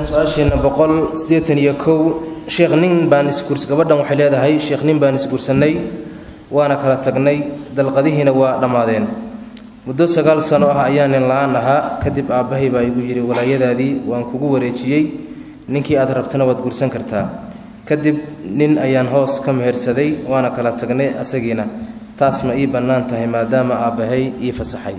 su-aasheena boqol siddeetan iyo kow sheekh nin baan isguurs gabadhan waxay leedahay sheekh nin baan isguursanay waana kala tagnay dalqadihiina waa dhammaadeen muddo sagaal sano ah ayaa nin la-aan ahaa kadib aabbahay baa igu yidhi walaayadaadii waan kugu wareejiyey ninkii aad rabtana waad guursan kartaa kadib nin ayaan hoos ka mehersaday waana kala tagnay asagiina taas ma ii bannaan tahay maadaama aabbahay ii fasaxay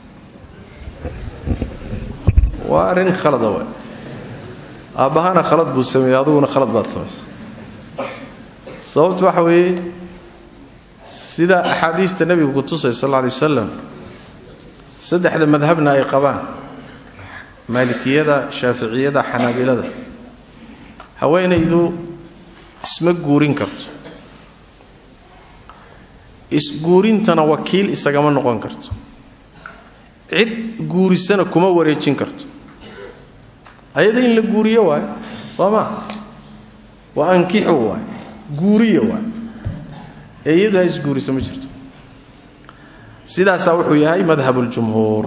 waa arrin khalada waay aabbahana khalad buu sameeyey adiguna khalad baad samaysay sababtu waxa weeye sida axaadiista nebigu ku tusay sal alla alay wasalam saddexda madhabna ay qabaan maalikiyada shaaficiyada xanaabilada haweenaydu isma guurin karto isguurintana wakiil isagama noqon karto cid guurisana kuma wareejin karto ayada in la guuriyo waayo soo maa waa ankixu waay guuriyo waay ee iyadu ha isguuriso ma jirto sidaasaa wuxuu yahay madhab اljumhuur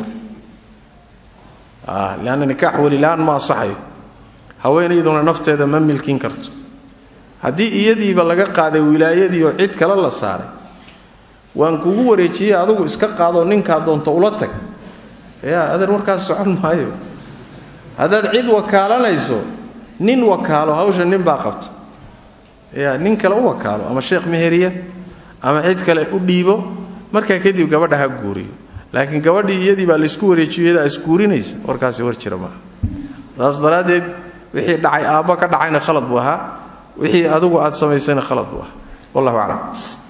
lanna nikaax welilaan ma asaxayo haweenayduna nafteeda ma milkin karto haddii iyadiiba laga qaaday wilaayadii oo cid kale la saaray waan kugu wareejiyey adugu iska qaadoo ninkaa doonto ula tag yaa adeer warkaas socon maayo haddaad cid wakaalanayso nin wakaalo hawsha nin baa qabta ya nin kale u wakaalo ama sheekh meheriya ama cid kale u dhiibo markaa kadib gabadha ha guuriyo laakiin gabadhii iyadii baa laysku wareejiyo iyadaa isguurinaysa warkaasi war jira maaha saas daraaddeed wixii dhacay aabba ka dhacayna khalad buu ahaa wixii adigu aad samaysayna khalad buu ahaa wallahu aclam